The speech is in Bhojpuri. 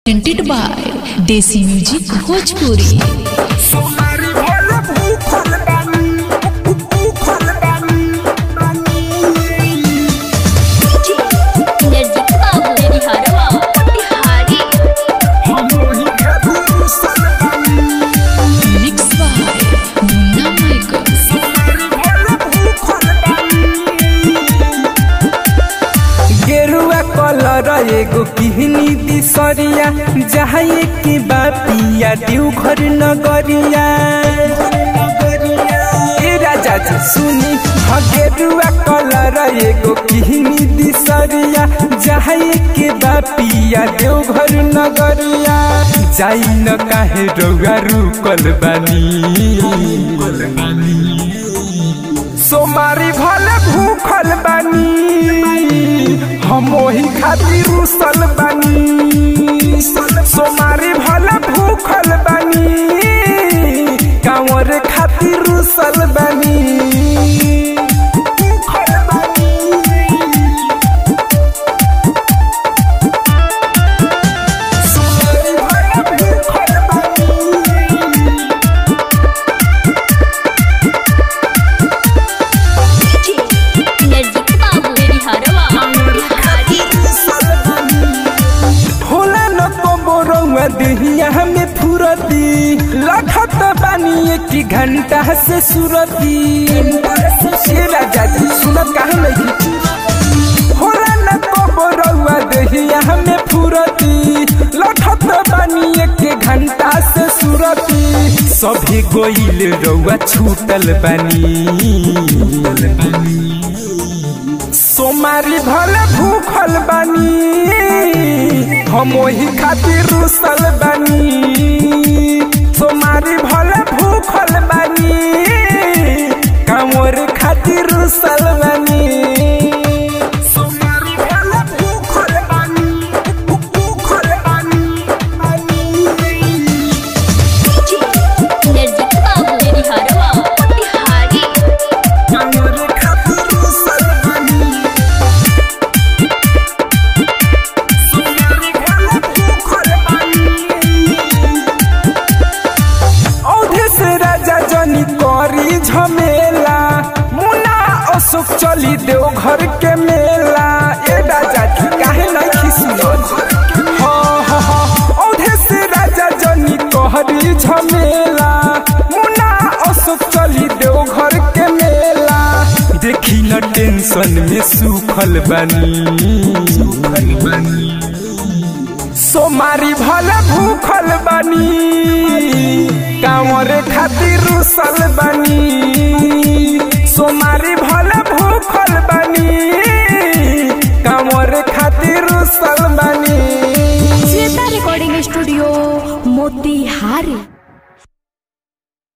presented by Desi Music Bhojpuri. Sonari Bhole भूखल बानी भूखल बानी नजदीक बाबू बिहारवा बिहारी हम वही घुसल बानी Mixed by Munna Michael. Sonari Bhole भूखल बानी गेरुआ कलर एगो किहनी दिसरिया जहाँ की बापिया देव घर नगरिया ए राजा जी सुनी हाँ गेरुआ कलर एगो किहनी दिसरिया जहाँ के बापिया देव घर नगरिया जाई न काहे रौआ रुकल बानी सोमारी भले भूखल बानी हम वही खातिर रुसल बानी सोमारी भले भूखल बानी कांवर खातिर रुसल बानी भूखल बानी सोमारी भले भूखल बानी नजदीक बाबू बिहारवा बिहारी होला न कबो रउआ देहिया हमें फुरती लखत बानी एक घंटा से सुरती ए राजा जी सुनत काहे नहीं होला न कबो रउआ देहिया हमें फुरती लखत बानी एक घंटा से सुरती सभी गोइल रउआ छूटल बानी सोमारी भले भूखल बानी हम वही खातिर रुसल बानी सोमारी भले भूखल बानी कांवर खातिर रुसल बानी सोनारी भोले भूखल बानी भूखल बानी नजदीक बाबू बिहारवा बिहारी कांवर खातिर रुसल बानी सोनारी भोले भूखल बानी औधे से राजा जनी करी झमेला मुना अशोक चली देव घर के मेला ए राजा जी काहे नहीं खिसुनो हाँ हाँ हाँ औधे से राजा जनी कहरी झमेला मुना अशोक चली देव घर के मेला देखी न टेंशन में सुखल बनी सुखल बनी सोमारी भले भूखल बानी कांवर खातिर रुसल बानी सोमारी भले भूखल बानी कांवर खातिर रुसल बानी श्वेता रिकॉर्डिंग स्टूडियो मोतिहारी